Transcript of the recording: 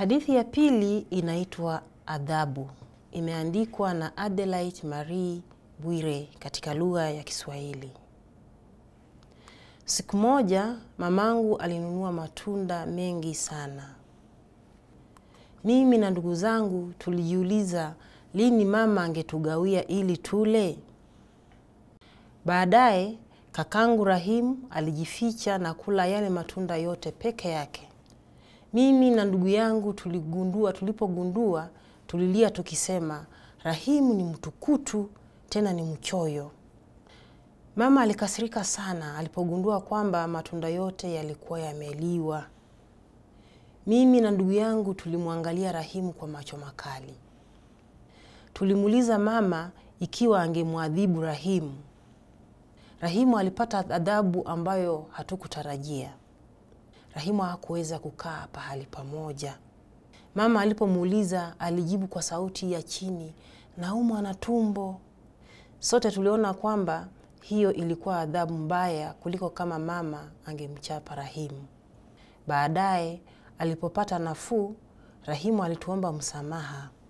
Hadithi ya pili inaitwa Adhabu. Imeandikwa na Adelaide Marie Bwire katika lugha ya Kiswahili. Siku moja mamangu alinunua matunda mengi sana. Mimi na ndugu zangu tulijiuliza lini mama angetugawia ili tule. Baadaye kakangu Rahimu alijificha na kula yale matunda yote peke yake. Mimi na ndugu yangu tuligundua, tulipogundua tulilia tukisema, Rahimu ni mtukutu tena ni mchoyo. Mama alikasirika sana alipogundua kwamba matunda yote yalikuwa yameliwa. Mimi na ndugu yangu tulimwangalia Rahimu kwa macho makali. Tulimuuliza mama ikiwa angemwadhibu Rahimu. Rahimu alipata adhabu ambayo hatukutarajia. Rahimu hakuweza kukaa pahali pamoja. Mama alipomuuliza alijibu kwa sauti ya chini, naumwa na tumbo. Sote tuliona kwamba hiyo ilikuwa adhabu mbaya kuliko kama mama angemchapa Rahimu. Baadaye alipopata nafuu, Rahimu alituomba msamaha.